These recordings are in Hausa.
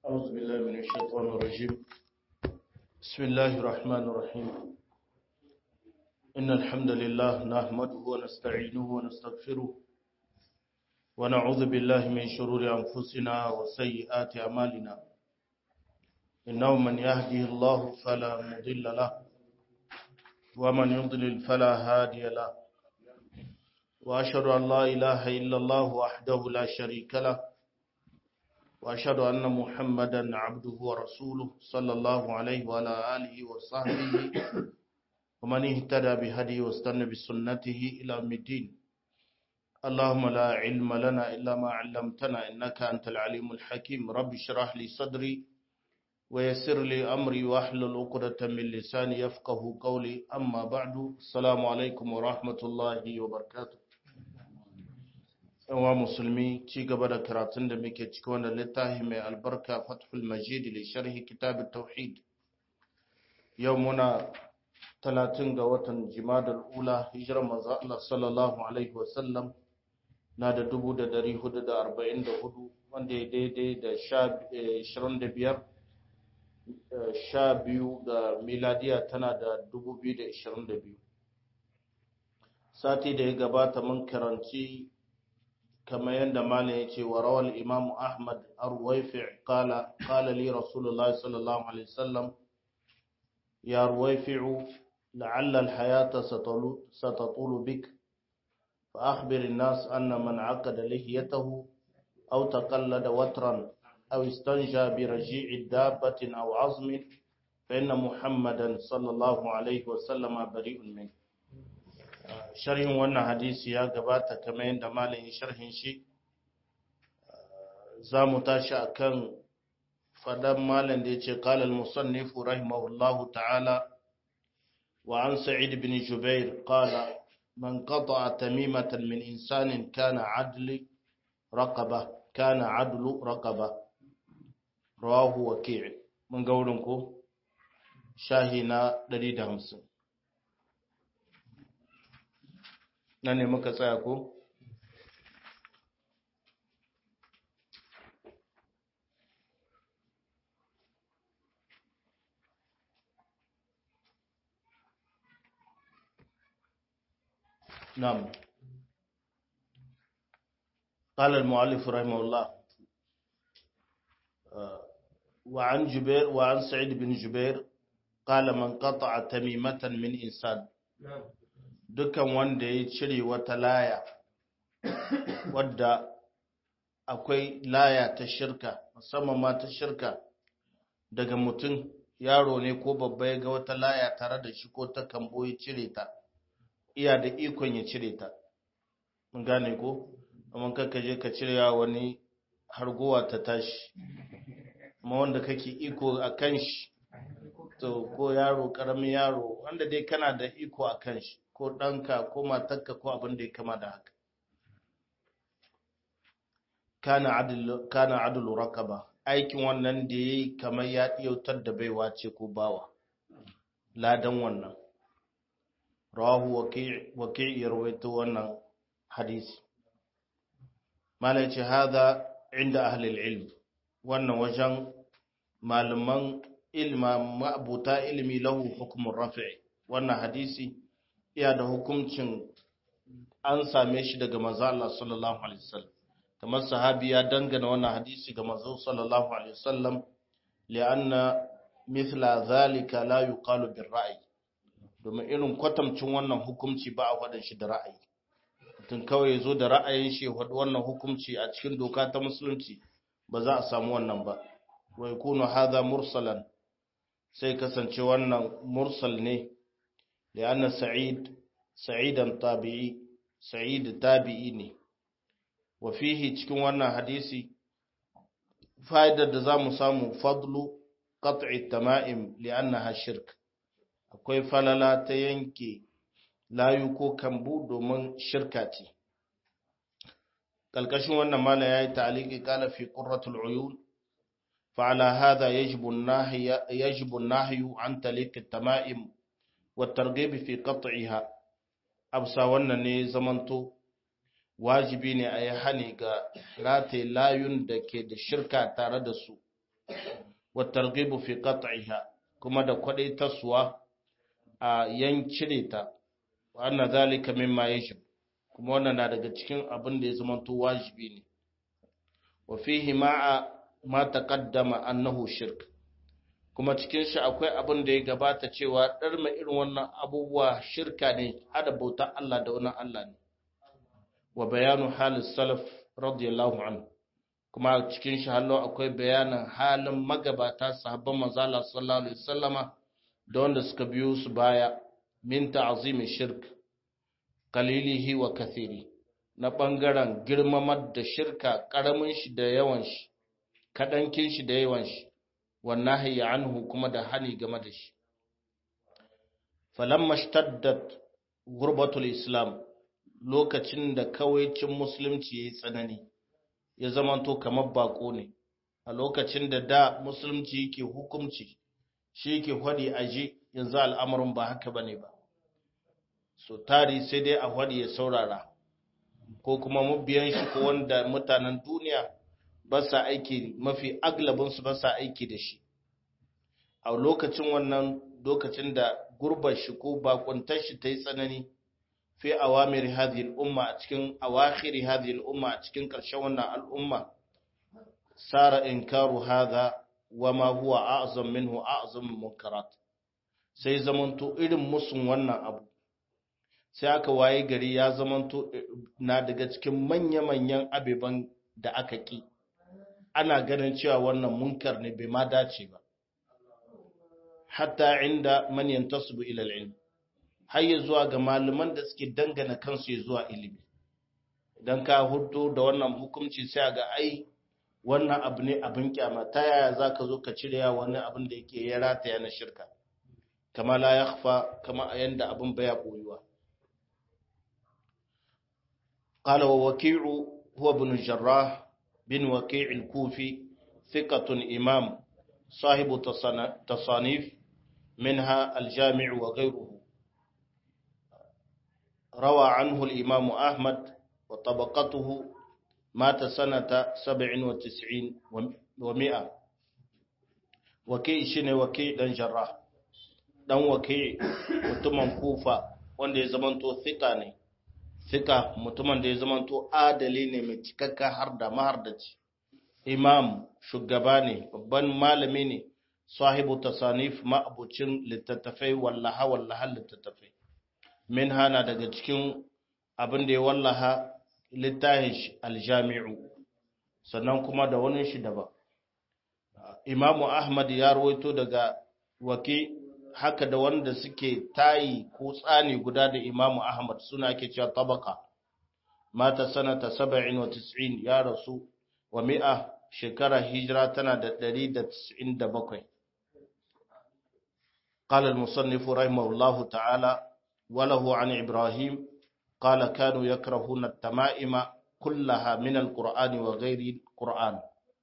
أعوذ بالله من الشيطان الرجيم بسم الله الرحمن الرحيم إن الحمد لله نحمده ونستعينه ونستغفره ونعوذ بالله من شرور أنفسنا وسيئات أعمالنا إنه من يهده الله فلا مضل له ومن يضلل فلا هادي له وأشهد أن لا إله إلا الله وحده لا شريك له وأشهد أن محمدا عبده ورسوله صلى الله عليه وعلى آله وصحبه ومن اهتدى بهديه واستنى بسنته إلى يوم الدين اللهم لا علم لنا إلا ما علمتنا إنك أنت العليم الحكيم رب اشرح لي صدري ويسر لي أمري واحلل عقدة من لساني يفقه قولي أما بعد السلام عليكم ورحمة الله وبركاته yawa musulmi ci gaba da karatun da muke ciki wanda littafi mai albarka fathul majid li sharhi kitab tauhid yau muna talatin ga watan jimadar ula hijirar manzo Allah sallallahu alaihi wasallam na da dubu da dari hudu da arba'in da hudu wanda ya daidai da ashirin da biyar sha biyu ga miladiya tana da dubu biyu da ashirin da biyu sati da ya gabata mun karanci كما يندم عليه وروى الإمام أحمد الرويفع قال قال لي رسول الله صلى الله عليه وسلم يا رويفع لعل الحياة ستطول بك فأخبر الناس أن من عقد لحيته أو تقلد وترا أو استنجى برجيع دابة أو عظم فإن محمدا صلى الله عليه وسلم بريء منه sharhin wannan hadisi ya gabata kamar yadda malamin sharhin shi za mu tashi a kan fadan malam da ya ce kalal musannifu rahimahullahu ta'ala wa an sa'id bin jubair qala man qata'a tamimatan min insanin kana adli raqaba kana adlu raqaba rawahu waki' mun ga wurin ko shahi na 150 nan ne muka tsaya ko? نعم قال المؤلف رحمه الله وعن جبير وعن سعيد بن جبير قال من قطع تميمة من إنسان dukan wanda ya cire wata laya wadda akwai laya ta shirka musamman ma ta shirka daga mutum yaro ne ko babba ya ga wata laya tare da shi ko ta kambo ya cire ta iya da ikon ya cire ta mun gane ko amma kaka je ka cire wani hargowa ta tashi amma wanda kake iko a kan shi to ko yaro karamin yaro wanda dai kana da iko a kan shi ko ɗanka ko matarka ko abin da ya kama da haka kana adulu rakaba aikin wannan da ya yi kamar ya ɗiyautar da baiwa ce ko bawa ladan wannan rawahu waki ya rawaito wannan hadisi mala ce haza inda ahlil ilm wannan wajen malaman ilma ma'abuta ilmi lahu hukumin rafi'i wannan hadisi iya da hukuncin an same shi daga manzo Allah sallallahu alaihi wasallam kamar sahabi ya dangana wannan hadisi ga manzo sallallahu alaihi wasallam lianna mithla zalika la yuqalu bir ra'yi domin irin kwatamcin wannan hukunci ba a faɗin shi da ra'ayi mutum kawai ya zo da ra'ayin shi faɗi wannan hukunci a cikin doka ta musulunci ba za a samu wannan ba wa yakunu hadha mursalan sai kasance wannan mursal ne لأن سعيد سعيدا طابعي سعيد تابعي ne وفيه cikin wannan hadisi fa'idar da zamu samu fadlu qat'i tama'im li'annaha shirk akwai falala ta yanke layu ko kambu domin shirka ce kalkashin wannan mala yayi ta'liqi qala fi qurratul uyun فعلى هذا يجب النهي يجب النهي عن تلك التمائم والترغيب في قطعها أبسا wannan ne zamanto wajibi ne a yi hani ga rataye layun da ke da shirka tare da su wa targhibu fi qat'iha kuma da kwadaitarsuwa a yancire ta wa anna zalika mimma yajib kuma wannan na daga cikin abin da ya zama to wajibi ne wa fihi ma'a ma taqaddama annahu shirk kuma cikin shi akwai abin da ya gabata cewa ɗarma irin wannan abubuwa shirka ne hada bauta Allah da wani Allah ne wa bayanu halin salaf radiyallahu anhu kuma cikin shi hallo akwai bayanin halin magabata sahabban manzala sallallahu alaihi wasallama da wanda suka biyo su baya min ta'zimi shirk qalilihi wa kathiri na bangaren girmamar da shirka karamin shi da yawan shi kadankin shi da yawan shi wannan hayya anhu kuma da hani game da shi falamma shtaddat gurbatul islam lokacin da kawaicin musulunci yayi tsanani ya zamanto kamar bako ne a lokacin da da musulunci yake hukunci shi yake hwadi aje yanzu al'amarin ba haka bane ba so tari sai dai a hwadi ya saurara ko kuma mabiyan shi ko wanda mutanen duniya ba sa aiki mafi aglabinsu ba sa aiki da shi a lokacin wannan lokacin da gurbar shi ko bakuntar shi ta yi tsanani fi awamir hadhihi al-umma a cikin awakhir hadhihi al-umma a cikin ƙarshen wannan al'umma sara inkaru hadha wa ma huwa a'zam minhu a'zam munkarat sai zamanto irin musun wannan abu sai aka waye gari ya zamanto na daga cikin manya-manyan abeban da aka ki ana ganin cewa wannan munkar ne bai ma dace ba hatta inda man yantasibu ila al-ilm har ya zuwa ga malaman da suke dangana kansu ya zuwa ilimi idan ka hudu da wannan hukunci sai ga ai wannan abu ne abin kyama ta yaya za ka zo ka cire ya wani abin da yake ya rataya na shirka kama la ya kama a yanda abin baya koyuwa قال ووكيع هو ابن الجراح بن وكيع الكوفي ثقة إمام صاحب تصانيف منها الجامع وغيره روى عنه الإمام أحمد وطبقته مات سنة سبع وتسعين ومئة وكي شنه وكي دان جراح دان وكي mutumin kufa wanda ya zamanto thika ne thika mutumin da ya zamanto adali ne mai cikakka har da mahardaci imam shugaba ne babban malami ne sahibu tasanif ma'abucin littattafai wallaha wallaha littattafai min hana daga cikin abin da ya wallaha littafin aljami'u sannan kuma da wani shi daban imamu ahmad ya rawaito daga waki haka da wanda suke tayi ko tsani guda da imamu ahmad suna ke cewa tabaka mata sanata 97 ya rasu wa mi'a shekara hijira tana da 197 قال المصنف رحمه الله تعالى وله عن إبراهيم قال كانوا يكرهون التمائم كلها من القرآن وغير القرآن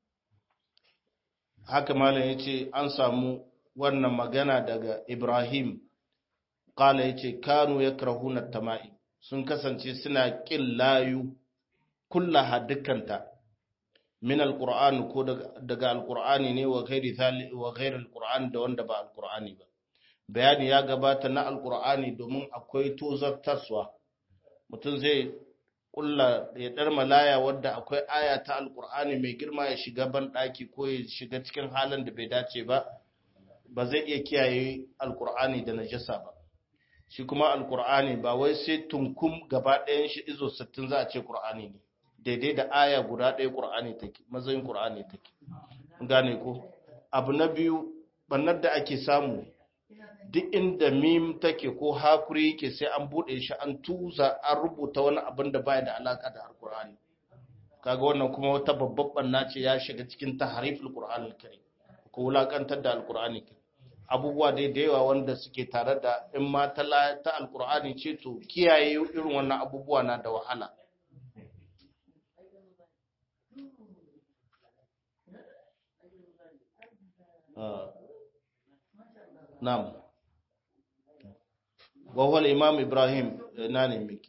haka malam yace an samu wannan magana daga Ibrahim kala yace kanu yakrahuna tamai sun kasance suna kin layu kullaha dukkanta min alquran ko daga alqur'ani ne wa ghairi thali wa ghairi alquran da wanda ba alqur'ani ba bayani ya gabata na alqur'ani domin akwai tozartarwa mutum zai kulla ya dar malaya wadda akwai aya ta alkur'ani mai girma ya shiga ban daki ko ya shiga cikin halin da bai dace ba ba zai iya kiyaye alkur'ani da najasa ba shi kuma alkur'ani ba wai sai tunkum gaba ɗayan shi izo 60 za a ce qur'ani ne daidai da aya guda ɗaya qur'ani take mazayin qur'ani take gane ko abu na biyu bannar da ake samu duk inda mim take ko hakuri yake sai an bude shi an tuza an rubuta wani abin da baya da alaka da alkur'ani kaga wannan kuma wata babban banna ce ya shiga cikin tahriful qur'an alkarim ko wulakantar da alkur'ani abubuwa dai da yawa wanda suke tare da in ma ta ta alkur'ani ce to kiyaye irin wannan abubuwa na da wahala Na'am. وهو الإمام إبراهيم ناني ميكي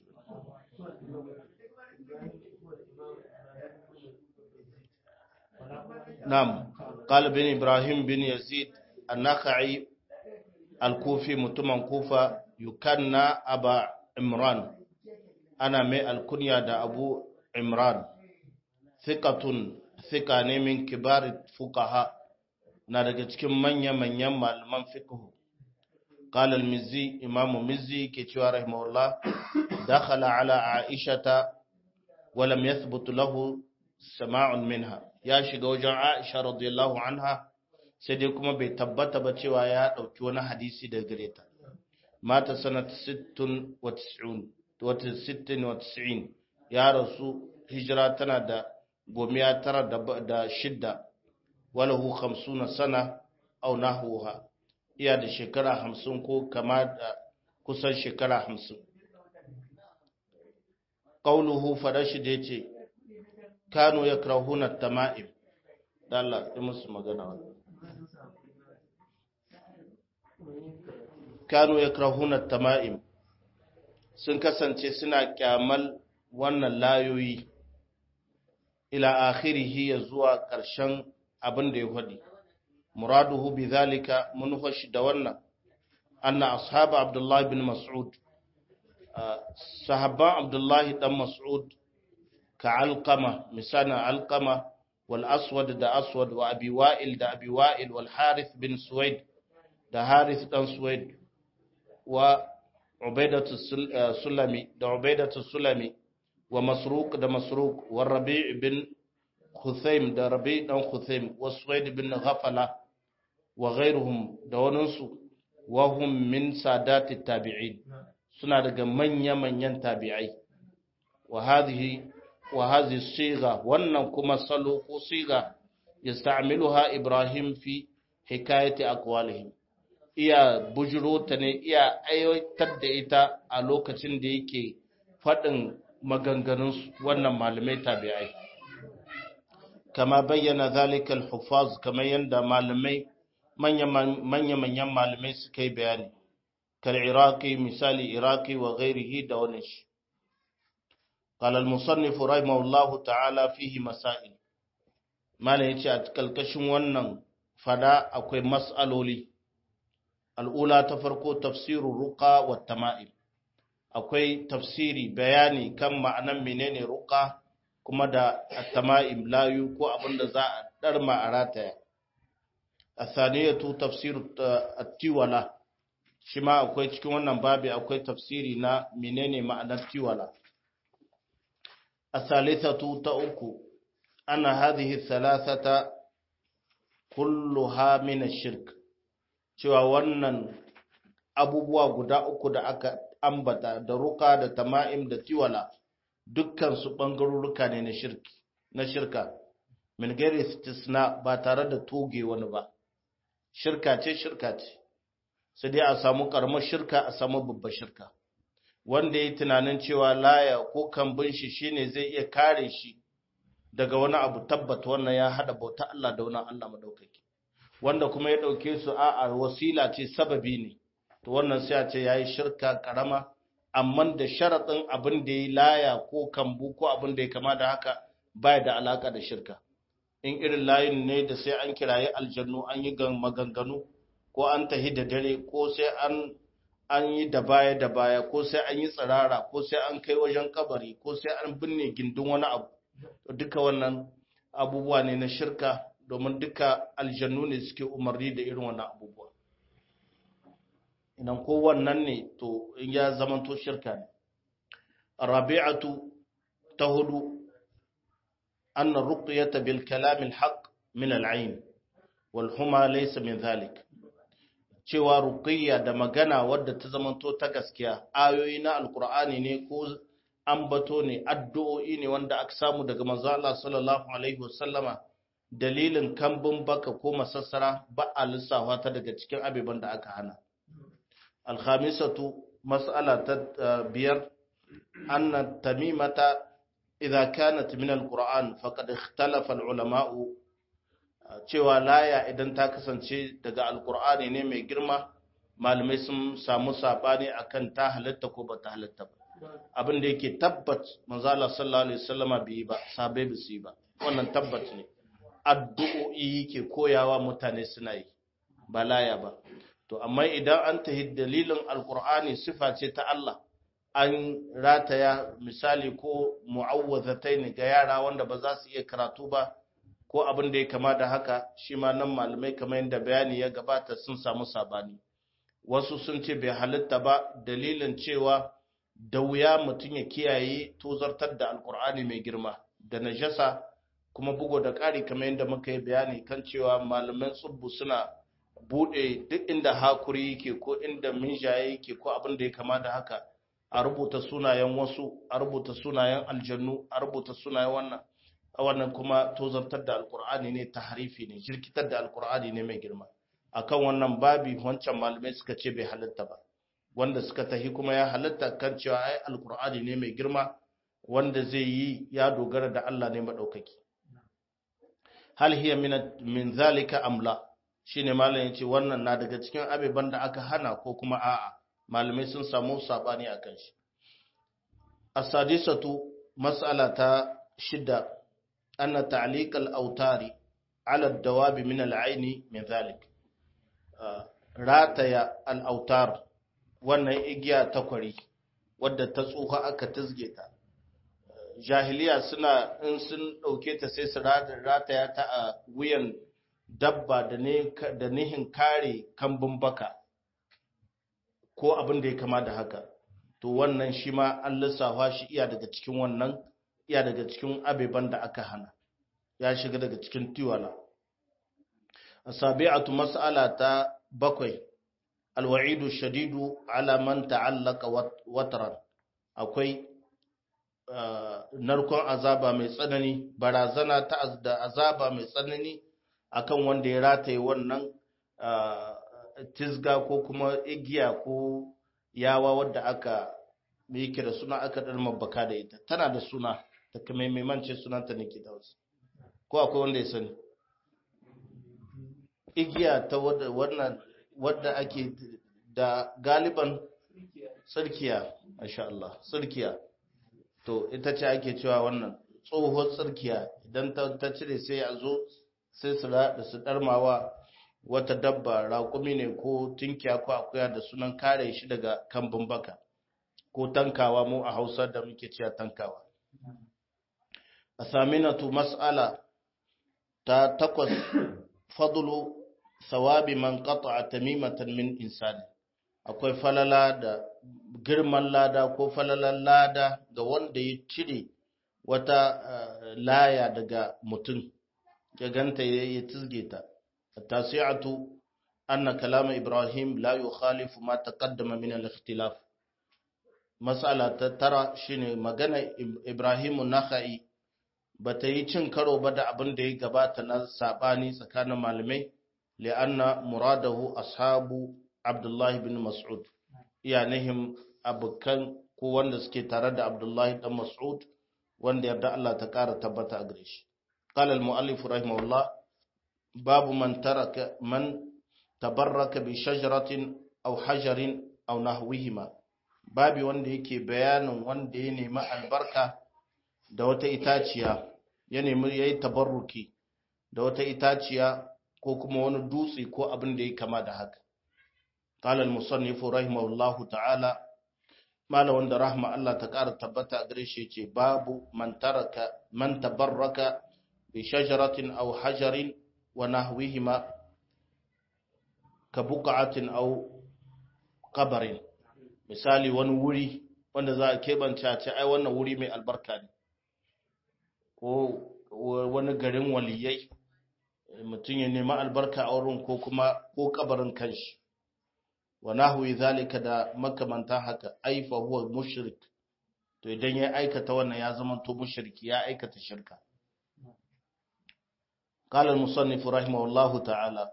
نعم قال بن إبراهيم بن يزيد النخعي الكوفي متمن كوفة يكنى أبا عمران أنا مي الكنيا دا أبو عمران ثقة ثقة من كبار الفقهاء na daga cikin manya-manyan malaman fiqhu قال المزي إمام مزي كتوى رحمه الله دخل على عائشة ولم يثبت له سماع منها يا shiga wajen Aisha radiyallahu anha sai dai kuma bai tabbata ba cewa ya dauki wani hadisi daga gare ta mata sanat 96 ya rasu hijira tana da gomiya tara da shidda walahu 50 sana au nahwuha iya da shekara hamsin ko kama da kusan shekara hamsin. Ƙauluhu farashi da ya ce, Kano ya krahunar tama'im, dala yi musu magana wani. Kano ya krahunar tama'im sun kasance suna kyamal wannan layoyi ila akhirihi ya zuwa ƙarshen abin da ya faɗi. مراده بذلك منفش دولنا أن أصحاب عبد الله بن مسعود صحابة عبد الله بن مسعود كعلقمة مثلا علقمة والأسود دا أسود وأبي وائل دا أبي وائل والحارث بن سويد دا حارث بن سويد وعبيدة السلمي دا عبيدة السلمي ومسروق دا مسروق والربيع بن خثيم دا ربيع بن خثيم والسويد بن غفلة wa ghairuhum da waninsu wahum min sadati tabi'in suna daga manya-manyan tabi'ai wa hadhihi wa hadhihi siga wannan kuma salo ko siga yasta'miluha ibrahim fi hikayati aqwalihim iya bujuro ta ne iya aiwatar da ita a lokacin da yake faɗin maganganun wannan malamai tabi'ai kama bayyana zalika al-huffaz kamar yanda malamai manya-manyan malamai suka yi bayani kal iraki misali iraki wa ghairihi da wani shi قال المصنف رحمه الله تعالى فيه مسائل ما yace a kalkashin wannan fada akwai mas'aloli al'ula ta farko tafsirul ruqa wa tama'im akwai tafsiri bayani kan ma'anan menene ruqa kuma da at-tama'im layu ko abinda za a darma a rataya الثانية تفسير التولى شما akwai cikin wannan babi akwai tafsiri na menene ma'anar tiwala الثالثة تأكو أن هذه الثلاثة كلها من الشرك cewa wannan abubuwa guda uku da aka ambata da ruka da tama'im da tiwala dukkan su bangarurruka ne na shirki na shirka min gairi istisna ba tare da toge wani ba shirka ce shirka ce sai dai a samu karamar shirka a samu babbar shirka wanda ya tunanin cewa laya ko kambun shi shine zai iya kare shi daga wani abu tabbata wannan ya hada bauta Allah da wani Allah madaukaki wanda kuma ya dauke su a wasila ce sababi ne to wannan sai a ce yayi shirka karama amma da sharadin abin da yayi laya ko kambu ko abin da ya kama da haka baya da alaka da shirka in irin layin ne da sai an kiraye aljannu an yi maganganu ko an tahi da dare ko sai an an yi da baya da baya ko sai an yi tsirara ko sai an kai wajen kabari ko sai an binne gindin wani abu duka wannan abubuwa ne na shirka domin duka aljannu ne suke umarni da irin wannan abubuwa idan ko wannan ne to in ya zama to shirka ne rabi'atu ta hudu anna ruqyata bil kalam al haqq min al ayn wal huma laysa min dhalik cewa ruqiyya da magana wadda ta zamanto ta gaskiya ayoyi na alqur'ani ne ko ambato ne addu'o'i ne wanda aka samu daga manzo Allah sallallahu alaihi wasallama dalilin kambun baka ko masassara ba a lissafa ta daga cikin abeban da aka hana alkhamisatu mas'ala ta biyar anna tamimata idza kanat min alquran faqad ikhtalafa alulama'u cewa laya idan ta kasance daga alqur'ani ne mai girma malamai sun samu sabani akan ta halatta ko ba ta halatta ba abin da yake tabbat manzo Allah sallallahu alaihi wasallama bai ba sabai ba su ba wannan tabbat ne addu'o'i ƙuru'i yake koyawa mutane suna yi ba laya ba to amma idan an tahi dalilin alkur'ani sifa ce ta Allah an rataya misali ko mu'awwazatai ne ga yara wanda ba za su iya karatu ba ko abin da ya kama da haka shi ma nan malamai kamar yadda bayani ya gabata sun samu sabani wasu sun ce bai halitta ba dalilin cewa da wuya mutum ya kiyaye tozartar da alkur'ani mai girma da najasa kuma bugo da ƙari kamar yadda muka yi bayani kan cewa malaman tsubbu suna buɗe duk inda hakuri yake ko inda minjaye yake ko abin da ya kama da haka a rubuta sunayen wasu a rubuta sunayen aljannu a rubuta sunayen wannan a wannan kuma tozartar da alkur'ani ne tahrifi ne jirkitar da alkur'ani ne mai girma akan wannan babi wancan malamai suka ce bai halitta ba wanda suka tahi kuma ya halitta kan cewa ai alkur'ani ne mai girma wanda zai yi ya dogara da Allah ne madaukaki hal hiya min min zalika amla shine malam yace wannan na daga cikin abeban da aka hana ko kuma a'a malamai sun samu sabani akan shi as-sadisatu mas'ala ta shida anna ta'liq al-awtari ala ad-dawabi min al-aini min zalik rataya al-awtar wannan igiya ta kwari wadda ta tsuha aka tizge ta jahiliya suna in sun ɗauke ta sai su rataya ta a wuyan dabba da nihin kare kambun baka ko abin da ya kama da haka to wannan shi ma an lissafa shi iya daga cikin wannan iya daga cikin abeban da aka hana ya shiga daga cikin tiwala asabi'atu mas'ala ta bakwai alwa'idu shadidu ala man ta'allaka watran akwai narkon azaba mai tsanani barazana ta da azaba mai tsanani akan wanda ya rataye wannan tisga ko kuma igiya ko yawa wadda aka yake da suna aka dar mabaka da ita tana da suna ta kamar mai mance sunanta nake da wasu ko akwai wanda ya sani igiya ta wannan wadda ake da galiban tsirkiya masha Allah tsirkiya to ita ce ake cewa wannan tsohon tsirkiya idan ta cire sai a zo sai su da su darmawa wata dabba raƙumi ne ko tunkiya ko akuya da sunan kare shi daga kambun baka ko tankawa mu a hausa da muke cewa tankawa a saminatu mas'ala ta takwas fadlu sawabi man qata'a tamimatan min insani akwai falala da girman lada ko falalan lada ga wanda ya cire wata laya daga mutum ya ganta ya tizge ta tasi'atu anna kalama ibrahim la yukhalifu ma taqaddama min al-ikhtilaf mas'ala ta tara shine magana ibrahimu nakhai bata yi cin karo ba da abin da ya gabata na sabani tsakanin malamai li'anna muradahu ashabu abdullahi bin mas'ud iyanihim abukan ko wanda suke tare da abdullahi dan mas'ud wanda yarda Allah ta kara tabbata a gare shi qala al-muallif rahimahullah babu man taraka man tabarraka bi shajaratin aw hajarin aw nahwihima babi wanda yake bayanin wanda ya nemi albarka da wata itaciya ya nemi yayi tabarruki da wata itaciya ko kuma wani dutse ko abin da ya kama da haka قال المصنف رحمه الله تعالى مالا وند رحمة الله تقار تبتا أدريش باب من ترك من تبرك بشجرة أو حجر ونحوهما كبقعة أو قبر misali wani wuri wanda za a keɓanta ce ai wannan wuri mai albarka ne ko wani garin waliyai mutum ya nemi albarka a wurin ko kuma ko kabarin kanshi wa nahwi zalika da makamantan haka ai fa huwa mushrik to idan ya aikata wannan ya zama to mushriki ya aikata shirka قال المصنف رحمه الله تعالى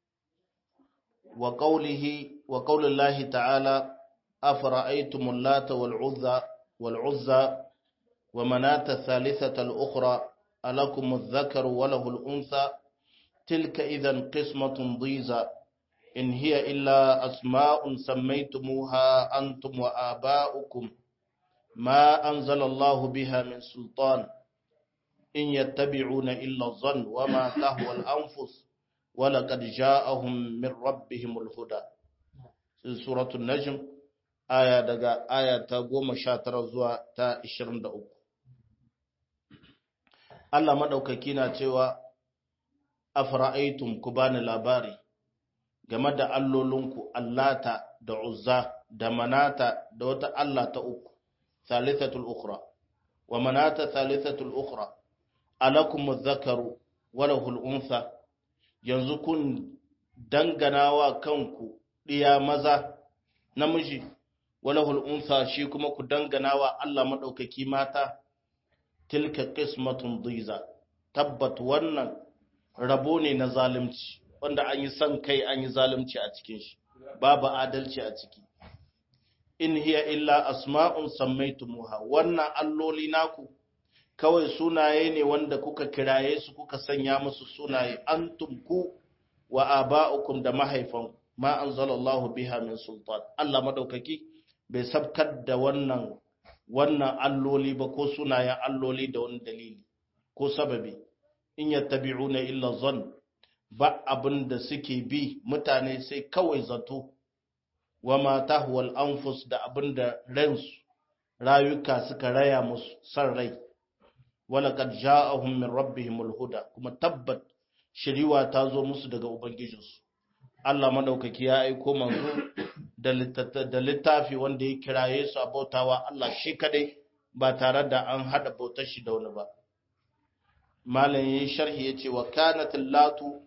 وقوله وقول الله تعالى أفرأيتم اللات والعزى والعزى ومناة الثالثة الأخرى ألكم الذكر وله الأنثى تلك إذا قسمة ضيزى إن هي إلا أسماء سميتموها أنتم وآباؤكم ما أنزل الله بها من سلطان in yattabi'una illa dhann wama tahwa al-anfus wa laqad ja'ahum min rabbihimul huda suratul najm aya daga aya ta 19 zuwa ta 23 Allah madaukaki na cewa afra'aytum ku bani labari game da allolinku allata da uzza da manata da wata Allah ta uku thalithatul ukhra wa manata thalithatul ukhra alakum adh-dhakaru wa lahul untha yanzu kun danganawa kanku diya maza namiji wa lahul untha shi kuma ku danganawa Allah madaukaki mata tilka qismatun dhiza tabbat wannan rabo ne na zalunci wanda an yi son kai an yi zalunci a cikin shi babu adalci a ciki in hiya illa asma'un sammaitumuha wannan alloli naku kawai sunaye ne wanda kuka kiraye su kuka sanya musu sunaye antum ku wa aba'ukum da mahaifan ma anzalallahu biha min sultan Allah madaukaki bai sabkar da wannan wannan alloli ba ko sunayen alloli da wani dalili ko sababi in yattabi'una illa zan ba abin da suke bi mutane sai kawai zato wa ma tahwal anfus da abin da ransu rayuka suka raya musu san rai wala kad ja'ahum min rabbihimul huda kuma tabbat shiriwa ta zo musu daga ubangijinsu Allah madaukaki ya aiko manzo da littafi wanda ya kiraye su a bautawa Allah shi kadai ba tare da an hada bautar shi da wani ba malam yayin sharhi yace wa kanat latu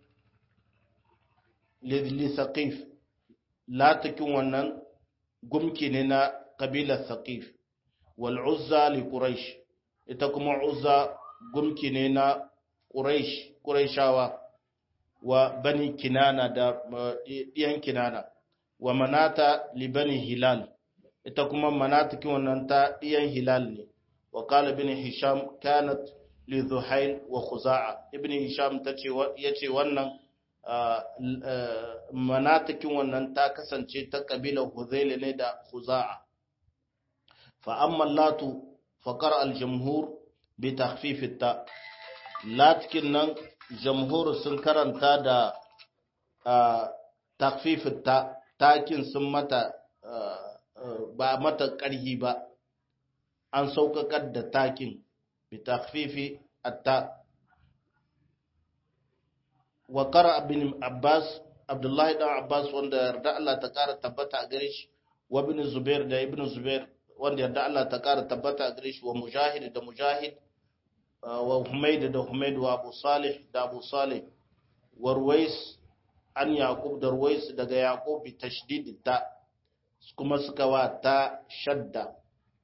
li saqif latakin wannan gumki ne na kabilar saqif wal uzza li quraish ita kuma uzza gumki ne na quraish quraishawa wa bani kinana da diyan kinana wa manata li bani hilal ita kuma manatakin wannan ta diyan hilal ne wa qala bin hisham kanat li zuhail wa khuza'a ibn hisham tace yace wannan manatakin wannan ta kasance ta kabilar huzail ne da khuza'a fa amma latu faqara al jumhur bi takhfif ta latkin nan jamhur sun karanta da takhfif ta takin sun mata ba mata ƙarhi ba an sauƙaƙar da takin bi takhfifi atta wa qara ibn abbas abdullahi dan abbas wanda yarda Allah ta ƙara tabbata a gare shi wa ibn zubair da ibn zubair wanda yarda Allah ta ƙara tabbata a gare shi wa mujahid da mujahid wa humaid da humaid wa abu salih da abu salih wa ruwais an yaqub da ruwais daga yaqub bi tashdid ta kuma suka wa ta shadda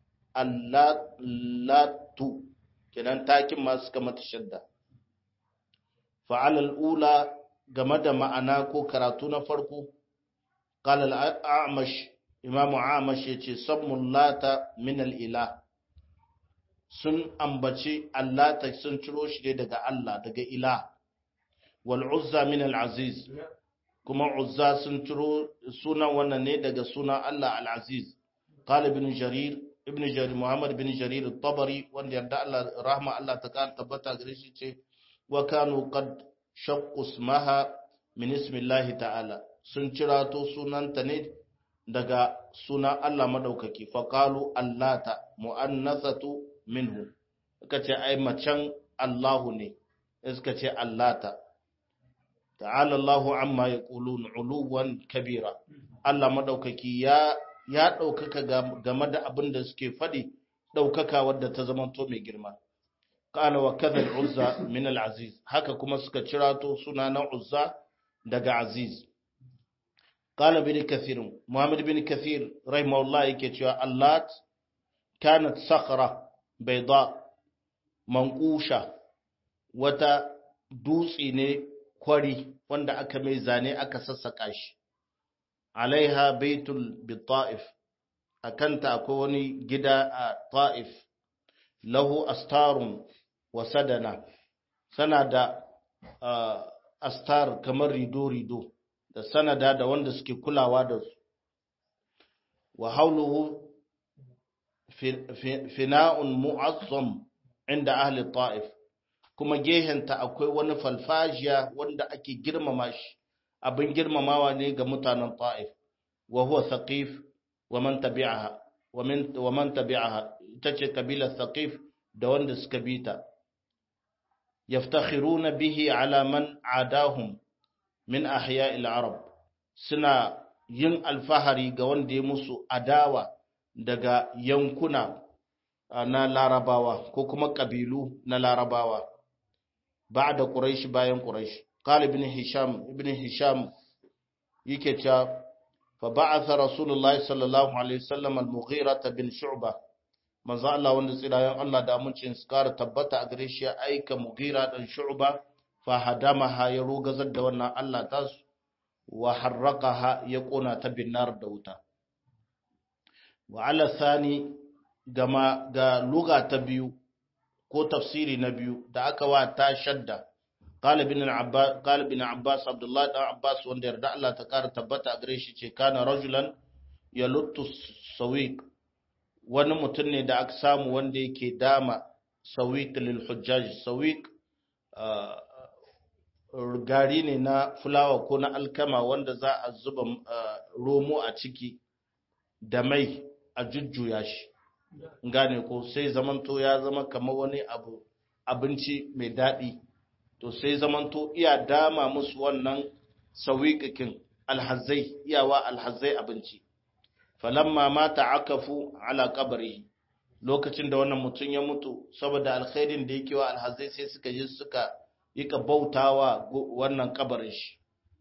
allatu kenan takin ma suka mata shadda fa'ala al'ula game da ma'ana ko karatu na farko qala al-a'mash imam a'mash yace sammun lata min al-ilah sun ambaci allata sun ciro shi ne daga Allah daga ilah wal uzza min al-aziz kuma uzza sun ciro sunan wannan ne daga sunan Allah al-aziz qala ibn jarir ibn jarir muhammad ibn jarir at-tabari wanda yarda Allah rahma Allah ta kan tabbata gare shi ce wa kanu qad shaqqu ismaha min ismillahi ta'ala sun cirato sunanta ne daga sunan Allah madaukaki fa qalu allata muannathatu minhu suka ce ai macen Allahu ne suka ce allata ta'ala Allahu amma yaqulun uluwan kabira Allah madaukaki ya ya daukaka game da abin da suke fadi daukaka wadda ta zama to mai girma qala wa kadha al-uzza min al-aziz haka kuma suka cirato suna na uzza daga aziz qala bin kathir muhammad bin kathir rahimahullah yake cewa allat kanat sakhra bayda manqusha wata dutse ne kwari wanda aka mai zane aka sassaka shi alaiha baitul bita'if akanta akwai wani gida a ta'if lahu astarun wa sadana sana da astar kamar rido-rido da sanada da wanda suke kulawa da su wa hauluhu fina'un mu'azzam inda ahli ta'if kuma gehenta akwai wani falfajiya wanda ake girmama shi abin girmamawa ne ga mutanen ta'if wa huwa thaqif wa man tabi'aha wa min wa man tabi'aha ita ce kabilar thaqif da wanda suka bita yaftakhiruna bihi ala man adahum min ahya'il arab suna yin alfahari ga wanda ya musu adawa daga yankuna na larabawa ko kuma ƙabilu na larabawa ba da ƙuraishi bayan ƙuraishi ƙal ibn hisham ibn hisham yake cewa fa ba'atha rasulullahi sallallahu alaihi wasallam al-mughira bin shu'ba manzo Allah wanda tsirayen Allah da amincin su kara tabbata a gare shi ya aika mughira dan shu'ba fa hadamaha ya rogazar da wannan Allah tasu wa harraqaha ya kona ta binnar da wuta wa ala thani gama ga luga ta biyu ko tafsiri na biyu da aka wa ta shadda qala ibn abbas qala ibn abbas abdullah dan abbas wanda yarda Allah ta kara tabbata a gare shi ce kana rajulan yaluttu sawiq wani mutum ne da aka samu wanda yake dama sawiq lil hujjaj sawiq gari ne na fulawa ko na alkama wanda za a zuba romo a ciki da mai a jujjuya shi gane ko sai zamanto ya zama kamar wani abu abinci mai daɗi to sai zamanto iya dama musu wannan sawiƙaƙin alhazai iyawa alhazai abinci falamma mata akafu ala kabari lokacin da wannan mutum ya mutu saboda alkhairin da yake wa alhazai sai suka je suka yi ka bautawa wannan kabarin shi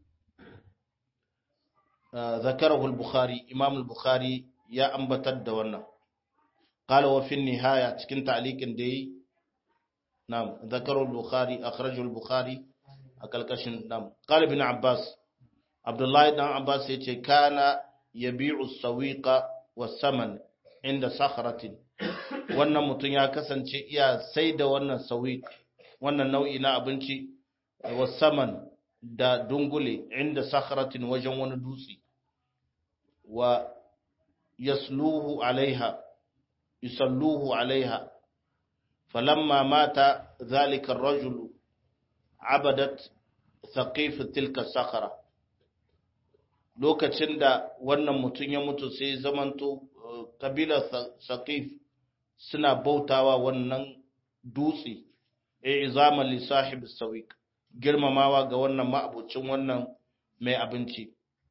ذكره البخاري إمام البخاري يا أنبتد دونا قال وفي النهاية تكن تعليق دي نعم ذكره البخاري أخرجه البخاري أكل كشن نعم قال ابن عباس عبد الله بن عباس يتي كان يبيع السويق والثمن عند صخرة wannan mutum ya kasance iya sai da wannan sawiq wannan nau'i na abinci wasaman da dungule inda sakharatin wajen wani dutse wa yasluhu alaiha yusalluhu alaiha falamma mata zalika ar-rajulu abadat thaqif tilka sakhara lokacin da wannan mutum ya mutu sai zamanto kabilar thaqif suna bautawa wannan dutse i'zaman li sahib sawiq girmamawa ga wannan ma'abucin wannan mai abinci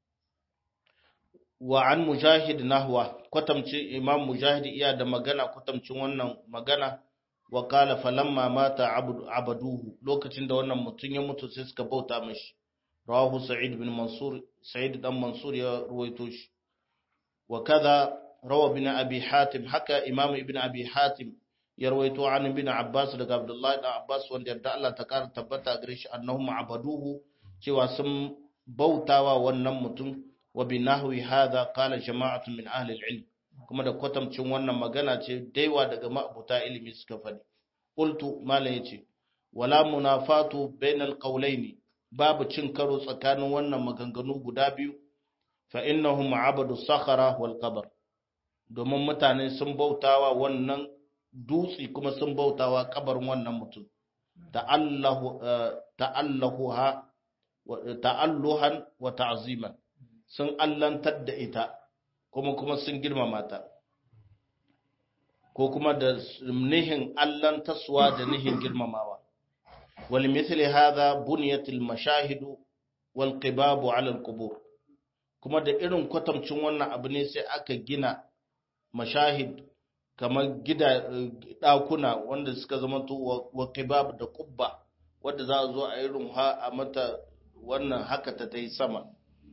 wa an mujahid nahwa kwatamci imam mujahid iya da magana kwatamcin wannan magana wa kala falamma mata abaduhu lokacin da wannan mutum ya mutu sai suka bauta mashi rawahu sa'id bin mansur sa'id dan mansur ya ruwaito shi wa kaza rawa bin abi hatim haka imam ibn abi hatim ya rawaito an ibn abbas daga abdullahi dan abbas wanda yarda Allah ta kara tabbata gare shi annahum abaduhu cewa sun bautawa wannan mutum wa bi nahwi hadha qala jama'atu min ahli al-ilm kuma da kwatamcin wannan magana ce daiwa daga ma'abuta ilimi suka faɗi qultu malam yace wala munafatu bainal qawlaini babu cin karo tsakanin wannan maganganu guda biyu fa innahum abadu sakhara wal qabr domin mutane sun bautawa wannan dutse kuma sun bautawa kabarin wannan mutum ta'alluhan wa ta'ziman sun allantar da ita kuma kuma sun girmama ta ko kuma da nihin allantaswa da nihin girmamawa wal mithli hadha buniyat al mashahid wal qibab ala al qubur kuma da irin kwatamcin wannan abu ne sai aka gina mashahid kamar gida ɗakuna wanda suka zama to wa kibab da kubba wadda za a zo a yi rumha a mata wannan haka ta ta yi sama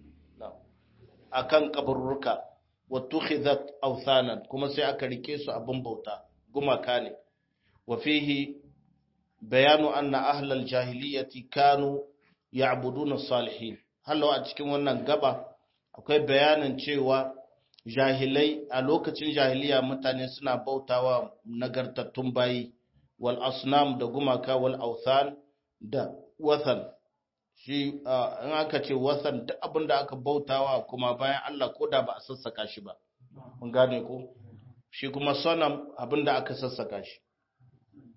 a kan kabarurruka wa tukhizat awthanan kuma sai aka rike su abin bauta gumaka ne wa fihi bayanu anna ahlal jahiliyyati kanu ya'buduna salihin hallo a cikin wannan gaba akwai bayanin cewa jahilai a lokacin jahiliya mutane suna bautawa nagartattun bayi wal asnam da gumaka wal authan da wathan shi in aka ce wathan duk abin da aka bautawa kuma bayan Allah ko da ba a sassaka shi ba mun gane ko shi kuma sanam abin da aka sassaka shi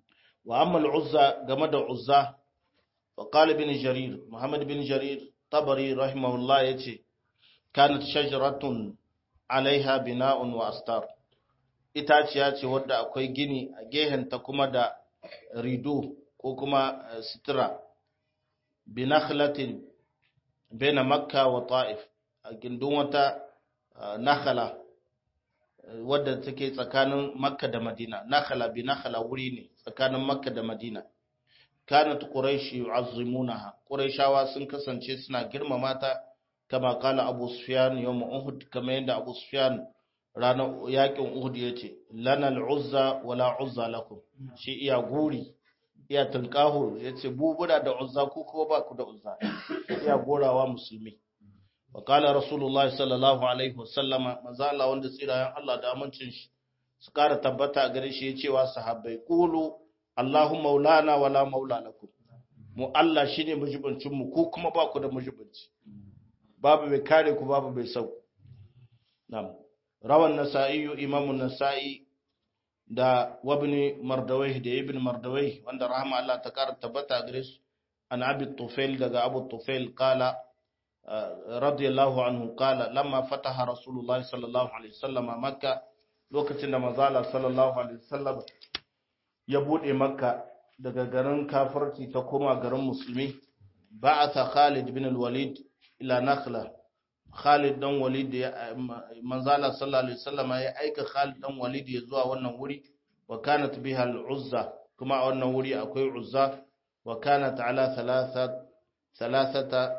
wa amma al-uzza game da uzza wa qala ibn jarir muhammad ibn jarir tabari rahimahullah yace kanat shajaratun alaiha bina'un wa astar itaciya ce wadda akwai gini a gehenta kuma da rido ko kuma sitira binakhlatin baina makka wa ta'if a gindin wata nakhala wadda take tsakanin makka da madina nakhala bi nakhala wuri ne tsakanin makka da madina kanat quraish yu'azzimunaha quraishawa sun kasance suna girmama ta kama kala abu sufyan yawm uhud kama yanda abu sufyan ranar yakin uhud yace lana al-uzza wala uzza lakum shi iya guri iya tunkaho yace bubura da uzza ku ko ba ku da uzza iya gorawa musulmi wa kala rasulullahi sallallahu alaihi wasallama manzo Allah wanda tsirayen Allah da amincin shi su kara tabbata a gare shi yace wa sahabbai qulu Allahu maulana wala maula lakum mu Allah shine mujibincin mu ku kuma ba ku da mujibinci babu mai kare ku babu mai sau nam rawan nasa'i imamu nasa'i da wabni mardawai da ibn mardawai wanda rahama Allah ta kara tabbata gare su an abi tufail daga abu tufail kala radiyallahu anhu kala lamma fataha rasulullahi sallallahu alaihi wasallam makka lokacin da manzala sallallahu alaihi wasallam ya bude makka daga garin kafirci ta koma garin musulmi ba'atha khalid bin al-walid ila nakhla Khalid dan Walid ya manzala sallallahu alaihi wasallam ya aika Khalid dan Walid ya zuwa wannan wuri wa kanat biha al-Uzza kuma a wannan wuri akwai Uzza wa kanat ala thalathat thalathata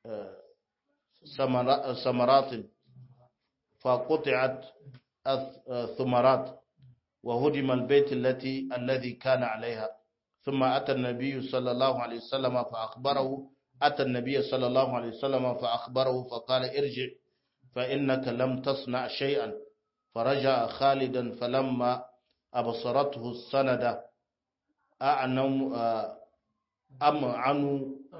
samarat fa quti'at thamarat wa hudima al-bayt allati alladhi kana alaiha ثم أتى النبي صلى الله عليه وسلم فأخبره أتى النبي صلى الله عليه وسلم فأخبره فقال ارجع فإنك لم تصنع شيئا فرجع خالدا فلما أبصرته السند أعنوا أمعنوا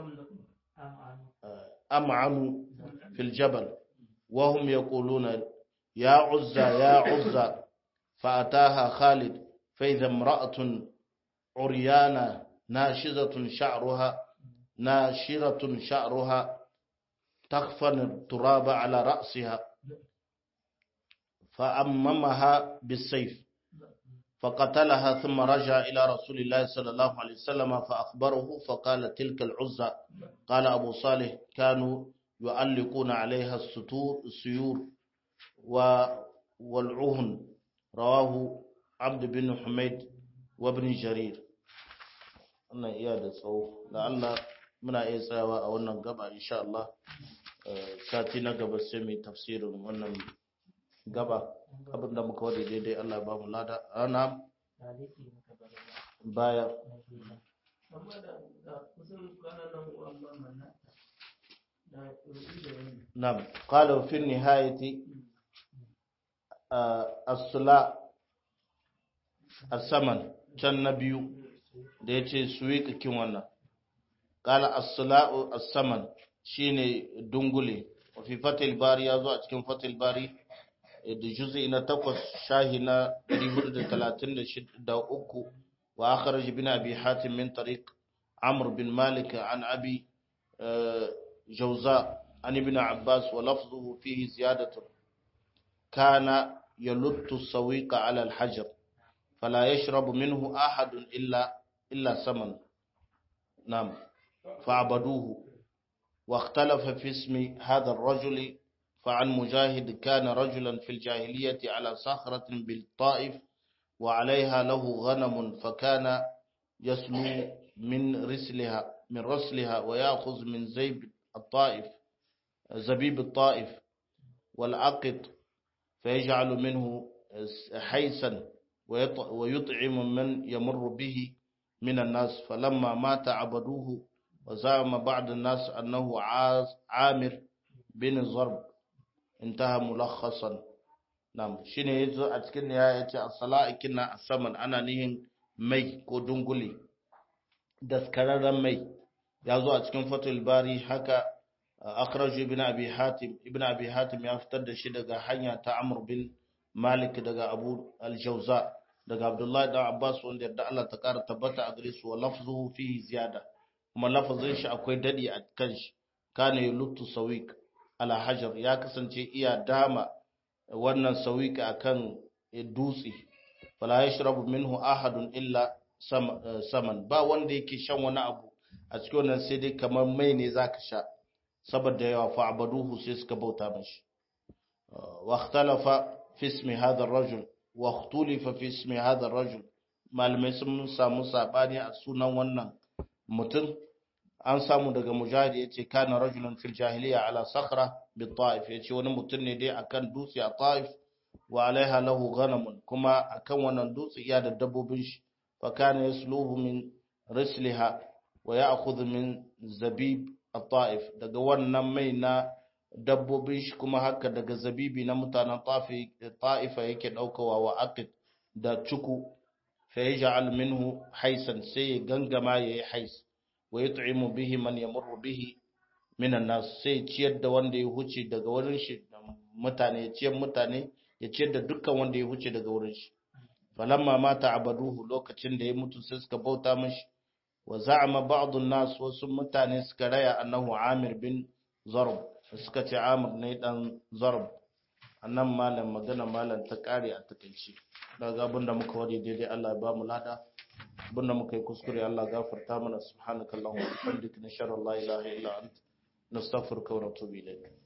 أمعنوا في الجبل وهم يقولون يا عزى يا عزى فأتاها خالد فإذا امرأة عريانة ناشزة شعرها ناشرة شعرها تخفن التراب على رأسها فأممها بالسيف فقتلها ثم رجع إلى رسول الله صلى الله عليه وسلم فأخبره فقال تلك العزة قال أبو صالح كانوا يعلقون عليها السطور السيور والعهن رواه عبد بن حميد وابن جرير wannan iya da tsawo da Allah muna iya tsayawa a wannan gaba insha Allah sati na gaba sai mai tafsirin wannan gaba abinda muka wade daidai Allah ba mu lada ana baya نعم قالوا في النهاية الصلاة الثمن كان نبيو da ya ce su yi kakin wannan ƙala as-sala'u as-saman shine dungule fi fatil bari ya zo a cikin fatil bari da juz'i na takwas shahi na 433 wa akhraj ibn abi hatim min tariq amr bin malik an abi jawza an ibn abbas wa lafzuhu fihi ziyadatu kana yaluttu sawiqa ala al-hajar فلا يشرب منه أحد إلا إلا سمن نعم فعبدوه واختلف في اسم هذا الرجل فعن مجاهد كان رجلا في الجاهلية على صخرة بالطائف وعليها له غنم فكان يسلو من رسلها من رسلها ويأخذ من زيب الطائف زبيب الطائف والعقد فيجعل منه حيسا ويطعم من يمر به من الناس فلما مات عبدوه وزعم بعض الناس أنه عامر بن ضرب انتهى ملخصا نعم shine yazo a cikin ya yace as-sala'a kinna as-saman ana nihin mai ko dunguli daskararren mai yazo a cikin fatul bari haka akhraj ibn abi hatim ibn abi hatim ya fitar da shi daga hanya ta amr bin malik daga abu al-jawza daga Abdullahi dan Abbas wanda yadda Allah ta kara tabbata a gare su wa lafzuhu fihi ziyada kuma lafazin shi akwai dadi a kan shi kana yuluttu sawiq ala hajar ya kasance iya dama wannan sawiq akan dutse fala yashrabu minhu ahadun illa saman ba wanda yake shan wani abu a cikin wannan sai dai kamar mai ne zaka sha saboda yawa fa'abaduhu sai suka bauta mashi wa ikhtalafa fi ismi hadha ar-rajul wa ikhtulifa fi ismi hadha ar-rajul malamai sun samu sabani a sunan wannan mutum an samu daga mujahid yace kana rajulun fil jahiliya ala sakhra bi ta'if yace wani mutum ne dai akan dutse a ta'if wa alaiha lahu ghanamun kuma akan wannan dutse iya da dabbobin shi fa kana yasluhu min risliha wa ya'khudhu min zabib at-ta'if daga wannan mai na dabbobin shi kuma haka daga zabibi na mutanen ta'ifa yake daukawa wa aqid da cuku fa yaj'al minhu haisan sai ya gangama yayi hais wa yut'imu bihi man yamurru bihi minan nas sai ciyar da wanda ya huce daga wurin shi mutane ya ciyar mutane ya ciyar da dukkan wanda ya huce daga wurin shi falamma mata abaduhu lokacin da ya mutu sai suka bauta mashi wa za'ama ba'd an-nas wasu mutane suka raya annahu Amir bin Zarb suka ce Amir ne dan Zarb annan malam magana malam ta kare a takeici daga abinda muka wari daidai Allah ya ba mu lada abinda muka yi kuskure Allah gafarta mana subhanakallahumma wa bihamdika nashhadu an la ilaha illa anta nastaghfiruka wa natubu ilayk